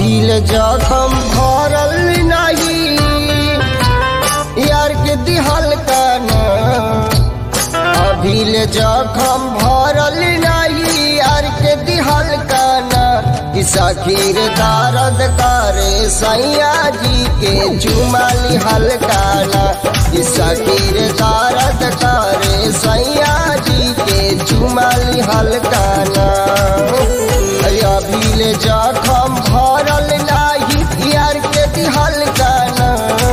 अभिल जखम भरल नहीं यार के दिहल काना अभिल जखम भरल नहीं यार के दिहल काना कि सखीर दर्द करे सैया जी के चुमाली हलकाना कि सखीर दर्द करे सैया जी के चुमाली हलकाना अभिल जखम भरल नाही यार के दिहल काना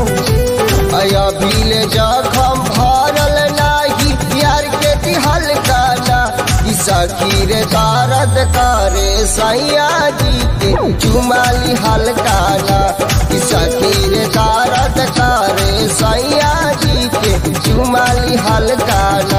अभिल जखम भरल नाही यार के दिहल काना ई सखीर दर्द करे सैया जी के चुमाली हलकाना ई सखीर दर्द करे सैया जी के चुमाली हलकाना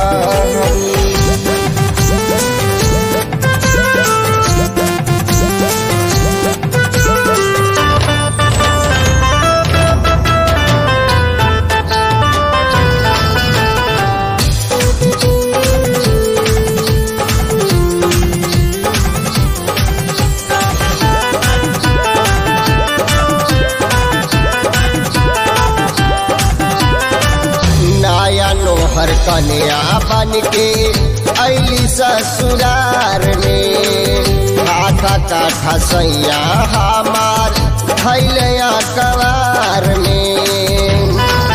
नया नोहर कन्या बन के अली ससुरार में हाथा काठा सैया हमार थैलया कवार में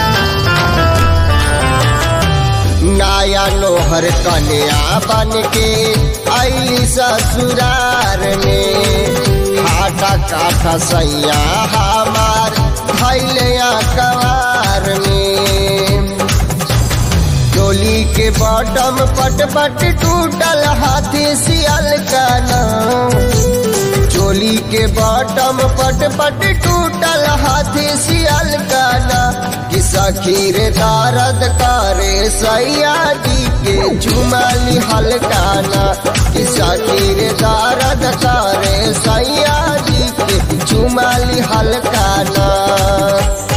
नया नोहर कन्या बन के अली ससुरार में हाथा काठा सैया हमार थैलया कवार में डोली के बॉटम पट पट टूटल हाथी सियल काना चोली के बॉटम पट पट टूटल हाथी सियल काना कि सखीर दर्द करे सैया जी के चुमाली हलकाना कि सखीर दर्द करे सैया जी के चुमाली हलकाना